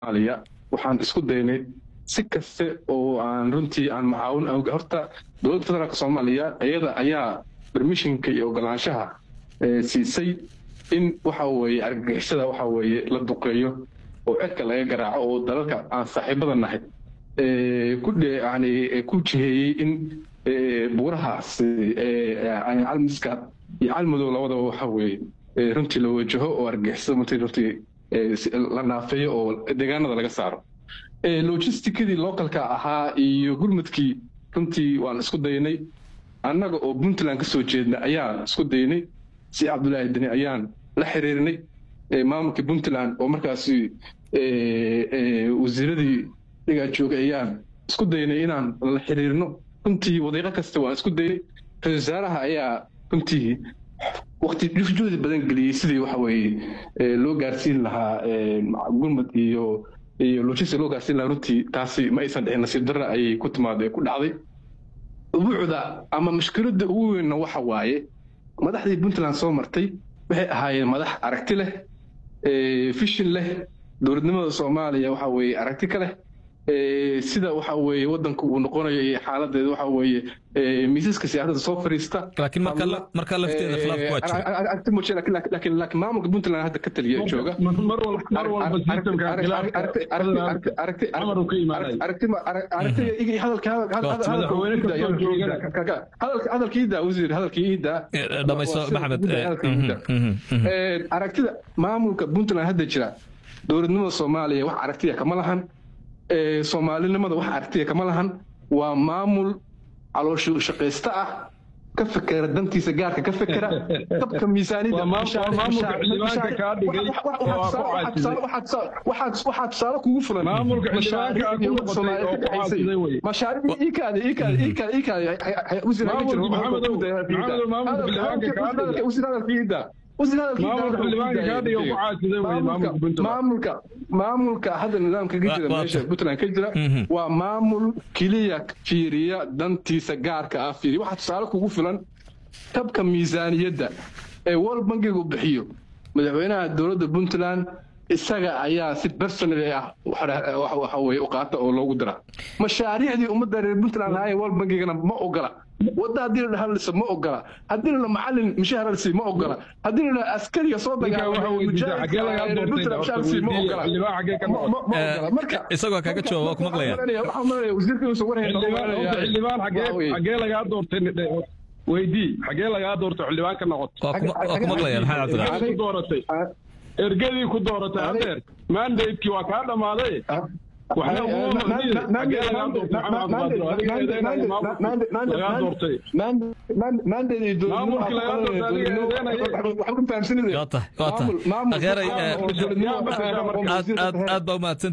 soomaaliya waxaan isku daynay si kaste oo aan runtii aan macaawin horta dowladda federaalk soomaaliya iyada ayaa bermishinka iyo ogolaanshaha siisay in waxa weeye argagixisada waxa weeye la duqeeyo oo cedka laga garaaco oo dalalka aan saaxiibada nahay ku yani ku jiheeyey in buurahaas calmiska iyo calmadow labadaba waxa weeye runtii la wajaho oo argagixisada martii runtii la naafeeyo oo deegaanada laga saaro logisticadii localka ahaa iyo gurmadkii runtii waan isku daynay annaga oo puntland ka soo jeedna ayaan isku daynay si cabdulaahi deni ayaan la xiriirnay maamulkii puntland oo markaasi wasiiradii dhigaa joogay ayaan isku daynay inaan la xiriirno runtii wadiiqo kasta waan isku daynay ra-isul wasaaraha ayaa runtii waqti juhdi badan geliyey sidii waxa weeye loo gaarsiin lahaa gurmad iyo iyo logistic loo gaarsiin lahaa runtii taasi ma aysan dhicin nasiib darra ayay ku timaada ku dhacday ubuucda ama mushkiladda ugu weynna waxa waaye madaxdii puntland soo martay waxay ahaayeen madax aragti leh fishin leh dowladnimada soomaaliya waxa weeye aragti ka leh sida waxa weeye wadanku uu noqonayo iyo xaaladeeda waxa weeye miisaska siyaasadda soo fariista laakiin marka marka lafteeda khilaaf waa jira aragti muujin laakiin laakiin maamulka puntland hadda ka taliya ee jooga mar walba systemka hadalkiida wasiir hadalkiida dhamayso maxamed aragtida maamulka puntland hadda jira dowladnimada soomaaliya wax aragtiya kama lahan soomaalinimada wax aragtiya kama lahan waa maamul calooshu shaqaysta ah ka fekera dantiisa gaarka ka fekera dabka miisaaniyadwaxaa tusaale kugu fulan maamulka maamulka hadda nidaamka ka jira meesha puntland ka jira waa maamul keliya fiiriya dantiisa gaarka ah fiiriya waxaa tusaale kugu filan tabka miisaaniyadda ee world bankigu bixiyo madaxweynaha dowladda puntland isaga ayaa si personally ah waxa weye u qaata oo loogu dira mashaariicdii ummadda reer puntland ahaayeen world bankigana ma ogola wadda haddii la hadlayso ma ogola haddii la macalin mishaar halsi ma ogola haddii la askariga soo isagoo kaga jawaab waa ku maqlaya xagee lagaa doortay weydii xagee lagaa doortay xildhibaan ka noqotay waa ku maqlaya maxamed cabdiraxmaan ku dooratay ergadii ku dooratay adeer mandatekii waa kaa dhammaaday aad baa umahadsan